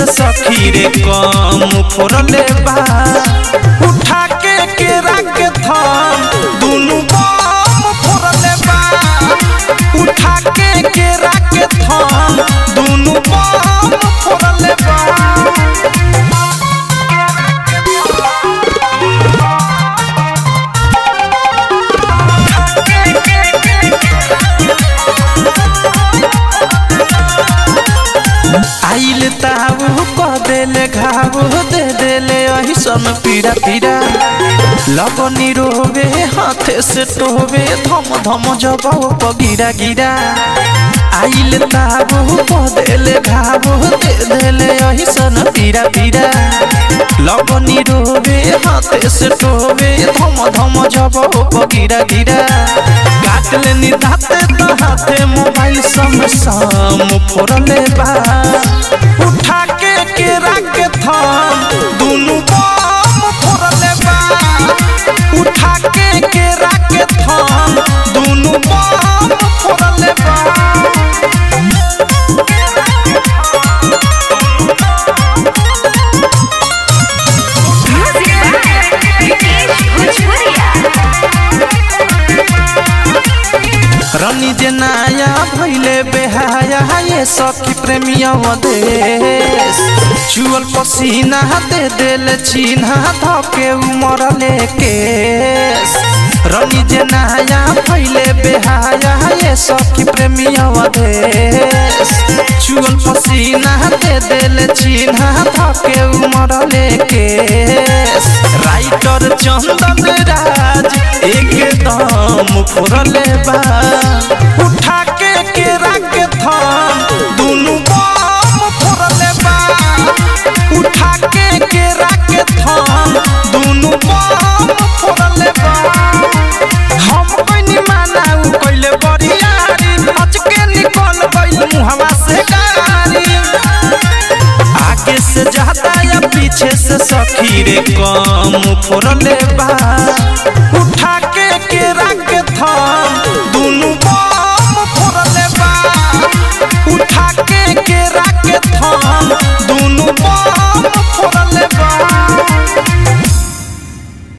से सखी रे कम फोड़ले बा उठा के केरा के थम दुनु बम फोड़ले बा उठा के केरा के थम दुनु बम फोड़ले बा आइल ताऊ क देले घाव दे देले अहिसन पीड़ा पीड़ा लगनी रोवे हाथे से टोवे धम धम जबाव पगिरा गिरा आइल ताऊ क देले घाव दे देले अहिसन पीड़ा पीड़ा लगनी रोवे हाथे से टोवे धम धम जबाव पगिरा गिरा काट लेनी दाते तो हाथे मोबाइल सम सम फोड़ले बा उठा के केरा के थम दुनु बम फोड़ले बा उठा के केरा के थम दुनु बम फोड़ले बा Music by Vikesh Bhojpuria. रनी जे नाया भैले बेहाया ये सखी प्रेमिया देश चुअल पसीना दे देल चिन्हा धके उमरले केस रनी जे नाया भैले बेहाया ये सखी प्रेमिया देश चुअल पसीना दे देल चिन्हा धके उमरले केस राइटर चंदन राज एकदम फोड़ले बा उठा के केरा के थम दुनु बम फोड़ले बा उठा के केरा के थम दुनु बम फोड़ले बा हम कइनी माना उ कइले बरियारी अचके निकल गइल मुहवा से गारी आगे से जाता या पीछे से सखी रे कम फोड़ले बा उठा